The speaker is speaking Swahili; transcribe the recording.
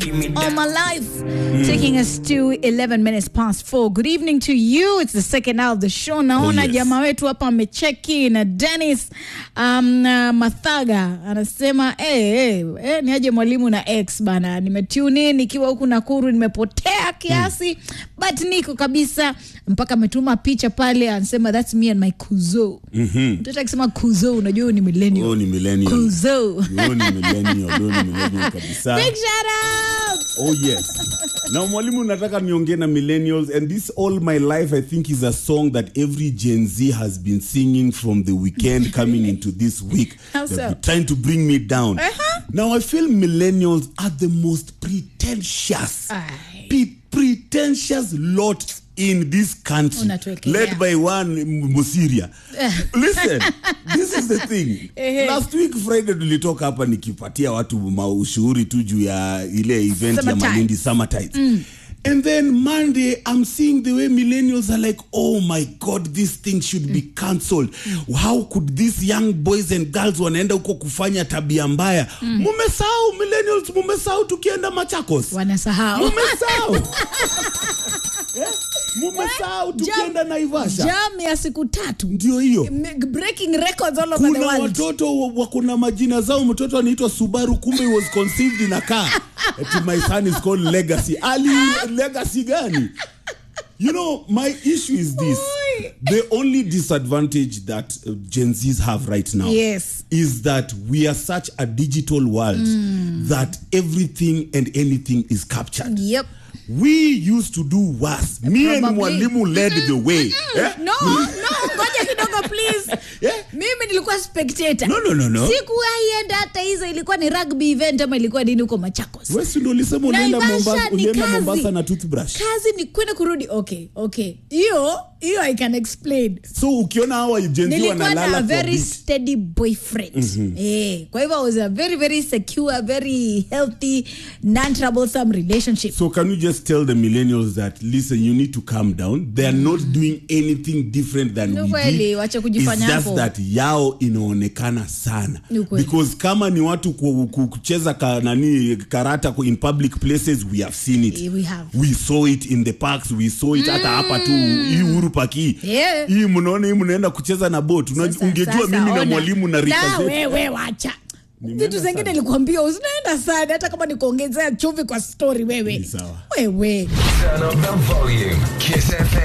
All my life, taking us to 11 minutes past four. Good evening to you. It's the second hour of the show. Naona yes. jamaa wetu hapa amecheki na Dennis um, uh, Mathaga anasema hey, hey, hey, ni aje mwalimu na ex bana, nimetune in nikiwa huku Nakuru, nimepotea kiasi but niko kabisa, mpaka ametuma picha pale, anasema that's me and my kuzo. Mtoto akisema kuzo, unajua huyu ni millennial. Huyo ni millennial. Kuzo. Huyo ni millennial, huyo ni millennial kabisa. Big shout out. Oh yes. Now mwalimu nataka niongee na millennials and this all my life I think is a song that every Gen Z has been singing from the weekend coming into this week. How They've so? been trying to bring me down. Uh-huh. Now I feel millennials are the most pretentious. Aye. Pe- pretentious lot in this country Unatuwekelea. led by one M- Musiria. Listen, this is the thing. Ehe. Last week Friday tulitoka hapa nikipatia watu maushuhuri tu juu ya ile event ya Summertime. Malindi Summer Tides. And then Monday, I'm seeing the way millennials are like, oh my God, this thing should be cancelled. How could these young boys and girls wanaenda huko kufanya tabia mbaya? Mumesahau millennials, mumesahau tukienda Machakos. Wanasahau. Mumesahau. Eh? Mumesahau tukienda Naivasha. jam ya siku tatu Ndio hiyo. M- breaking records all over the kuna world watoto wa- wako na majina zao mtoto anaitwa subaru kumbe he was conceived in a car Ati my son is called legacy ali legacy gani you know my issue is this Oi. the only disadvantage that uh, gen z's have right now Yes. is that we are such a digital world that everything and anything is captured yep we used to do worse me and Probably. mwalimu led the way eh? no no ngoja kidogo please Yeah. mimi nilikuwa spectator No, no, no, no. sikuwaienda hata hizo ilikuwa ni rugby event ama ilikuwa nini huko machakos Wewe si ndio ulisema unaenda Naivasha Mombasa, ni ulienda kazi. Mombasa na toothbrush. kazi ni kwenda kurudi okay okay hiyo hiyo i can explain So ukiona hawa Gen Z nilikuwa na wanalala a kwa very beach. steady boyfriend eh, kwa hivyo I was a very very secure very healthy non troublesome relationship So can you just tell the millennials that listen, you need to calm down. They are not doing anything different than Ni we kweli, did. wacha kujifanya It's just hapo. that yao inaonekana sana. Ni kweli. Because kama ni watu ku- ku- kucheza ka, nani karata ku- in public places we have seen it. Eh, we have. We saw it in the parks, we saw it hata hapa tu hii Uhuru Park hii. Yeah. Hii mnaona hii mnaenda kucheza na boat. Unajua- Sasa- Ungejua sasa mimi na ona. mwalimu na rika Na zetu. wewe wacha Nimeenda vitu zingine sana. nilikuambia usinaenda sana hata kama nikuongezea chumvi kwa story wewe Ni sawa. wewe Turn up the volume. Kiss FM.